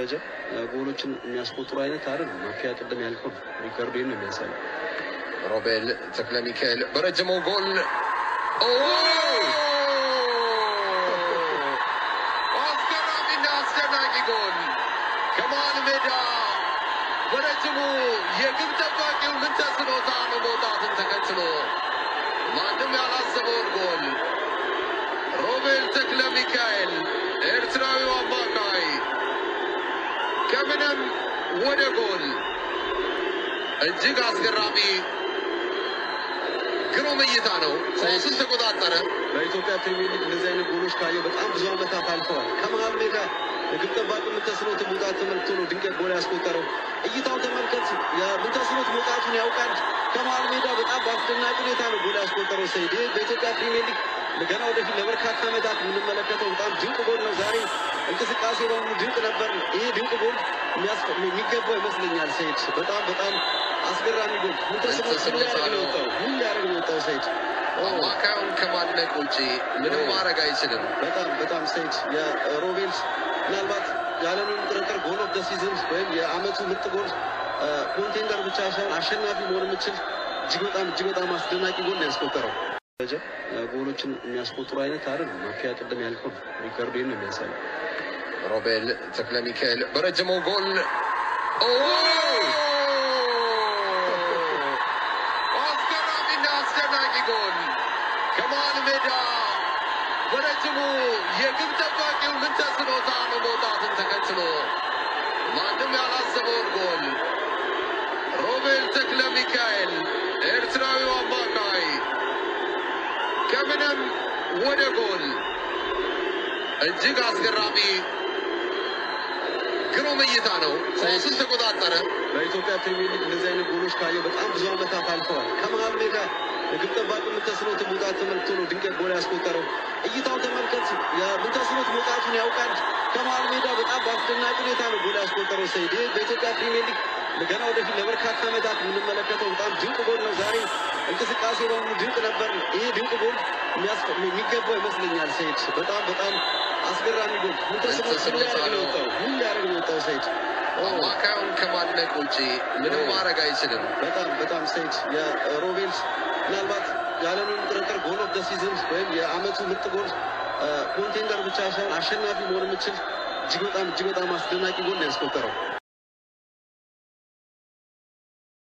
ደረጃ ጎሎችን የሚያስቆጥሩ አይነት አይደለም። ማፊያ ቅድም ያልከው ነው። ሪከርዶ ነው የሚያሳየው። ሮቤል ተክለ ሚካኤል በረጅሙ ጎል ኦ! አስገራሚና አስደናቂ ጎል ከመሃል ሜዳ በረጅሙ የግብ ጠባቂው ምን ተስኖታል መውጣትን ተከትሎ ማንም ያላሰበውን ጎል ሮቤል ተክለ ሚካኤል ኤርትራዊው አማካይ ከምንም ወደ ጎል እጅግ አስገራሚ ግሩም እይታ ነው። ኳሱን ተቆጣጠረ። በኢትዮጵያ ፕሪሚየር ሊግ እንደዚህ አይነት ጎሎች ካየው በጣም ብዙ ዓመታት አልፈዋል። ከመሃል ሜዳ የግብ ጠባቂ ምንተስኖት መውጣት ተመልክቶ ነው ድንቅ ጎል ያስቆጠረው። እይታው ተመልከት። የምንተስኖት መውጣቱን ያውቃል። ከመሃል ሜዳ በጣም በአስደናቂ ሁኔታ ነው ጎል ያስቆጠረው። ሰይድ ይህ በኢትዮጵያ ፕሪሚየር ሊግ ገና ወደፊት ለበርካታ ዓመታት የምንመለከተው በጣም ድንቅ ጎል ነው። ዛሬ እንቅስቃሴ በሙሉ ድንቅ ነበር። ይሄ ድንቅ ጎል የሚያስፈ- የሚገባው ይመስለኛል። ሰይድ በጣም በጣም አስገራሚ ጎል ምንተስኖት ምን ሊያደርግ ነው የወጣው? ምን ሊያደርግ ነው የወጣው? ሰይድ ኦ፣ አማካዩን ከማድነቅ ውጪ ምንም ማድረግ አይችልም። በጣም በጣም ሰይድ የሮቤል ምናልባት ያለምንም ጥርጥር ጎል ኦፍ ደ ሲዝን ወይም የአመቱ ምርጥ ጎል ኮንቴንደር ብቻ ሳይሆን አሸናፊ መሆን የምችል እጅግ በጣም እጅግ በጣም አስደናቂ ጎል ነው ያስቆጠረው። ደረጃ ጎሎችን የሚያስቆጥሩ አይነት አይደለም። ማፊያ ቅድም ያልከው ነው። ሪከርዶ ነው የሚያሳየው። ሮቤል ተክለ ሚካኤል በረጅሙ ጎል ኦ! አስገራሚና አስደናቂ ጎል ከመሃል ሜዳ በረጅሙ የግብ ጠባቂው ምን ተስኖታል መውጣትን ተከትሎ ማንም ያላሰበውን ጎል ሮቤል ተክለ ሚካኤል ኤርትራዊው አማካይ ከምንም ወደ ጎል እጅግ አስገራሚ ግሩም እይታ ነው። ኳሱን ተቆጣጠረ። በኢትዮጵያ ፕሪሚየር ሊግ እንደዚህ አይነት ጎሎች ካየው በጣም ብዙ ዓመታት አልፈዋል። ከመሃል ሜዳ የግብ ጠባቂ ምንተስኖት መውጣት ተመልክቶ ነው ድንቅ ጎል ያስቆጠረው። እይታው ተመልከት። የምንተስኖት መውጣቱን ያውቃል። ከመሃል ሜዳ በጣም በአስደናቂ ሁኔታ ነው ጎል ያስቆጠረው። ሰይድ ይህ በኢትዮጵያ ፕሪሚየር ሊግ ገና ወደፊት ለበርካታ ዓመታት የምንመለከተው በጣም ድንቅ ጎል ነው። ዛሬ እንቅስቃሴ በሙሉ ድንቅ ነበር። ይሄ ድንቅ ጎል የሚያስፈ- የሚገባው ይመስለኛል። ሰይድ በጣም በጣም አስገራሚ ጎል ምንተስኖት ምን ሊያደርግ ነው የወጣው? ምን ሊያደርግ ነው የወጣው? ሰይድ ኦ፣ አማካዩን ከማድነቅ ውጪ ምንም ማድረግ አይችልም። በጣም በጣም ሰይድ የሮቤል ምናልባት ያለምንም ጥርጥር ጎል ኦፍ ደ ሲዝን ወይም የአመቱ ምርጥ ጎል ኮንቴንደር ብቻ ሳይሆን አሸናፊ መሆን የምችል እጅግ በጣም እጅግ በጣም አስደናቂ ጎል ነው ያስቆጠረው።